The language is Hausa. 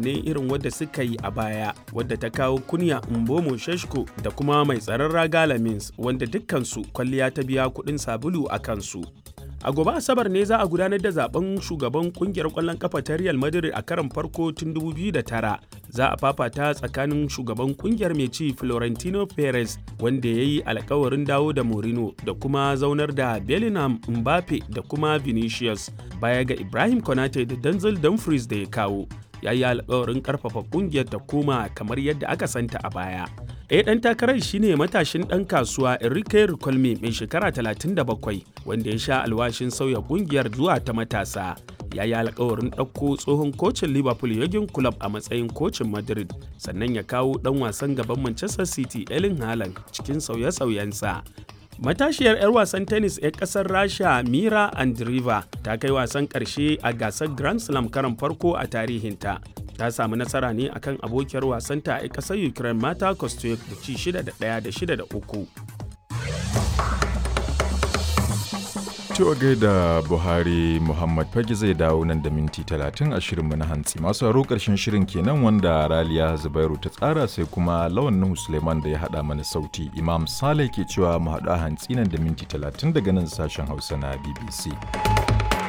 ne irin wadda suka yi a baya wadda ta kawo kunya Mbomo Sheshko da kuma mai tsaron raga Lamins wanda dukkansu kwalliya ta biya kuɗin sabulu a kansu. A gobe Asabar ne za a gudanar da zaben shugaban kungiyar ƙwallon kafa ta Real Madrid a karon farko tun 2009. Za a fafata tsakanin shugaban kungiyar mai ci Florentino Perez wanda ya yi alkawarin dawo da Mourinho da kuma zaunar da Bellingham Mbappe da kuma Vinicius baya ga Ibrahim Konate da Denzel Dumfries da ya kawo. Ya yi alkawarin karfafa kungiyar ta koma kamar yadda aka santa a baya. Ɗaya ɗan takarar shine matashin ɗan kasuwa Enrique Ricolme mai shekara 37 wanda ya sha alwashin sauya ƙungiyar zuwa ta matasa. Ya yi alkawarin ɗauko tsohon kocin Liverpool Jurgen Klopp a matsayin kocin Madrid sannan ya kawo ɗan wasan gaban Manchester City Erling Haaland cikin sauye-sauyensa. Matashiyar 'yar wasan tennis 'yar ƙasar Rasha Mira Andreeva ta kai wasan ƙarshe a gasar Grand Slam karon farko a tarihinta. ta samu nasara ne akan abokiyar wasanta a ƙasar ukraine mata kostyuk da ci 6 da 1 da 6 da 3 Cewa gaida Buhari Muhammad Fage zai dawo nan da minti 30 a shirinmu na hantsi. Masu haro ƙarshen shirin kenan wanda Raliya Zubairu ta tsara sai kuma Lawan Nuhu Suleiman da ya haɗa mana sauti. Imam Saleh ke cewa mu haɗu a hantsi nan da minti 30 daga nan sashen Hausa na BBC.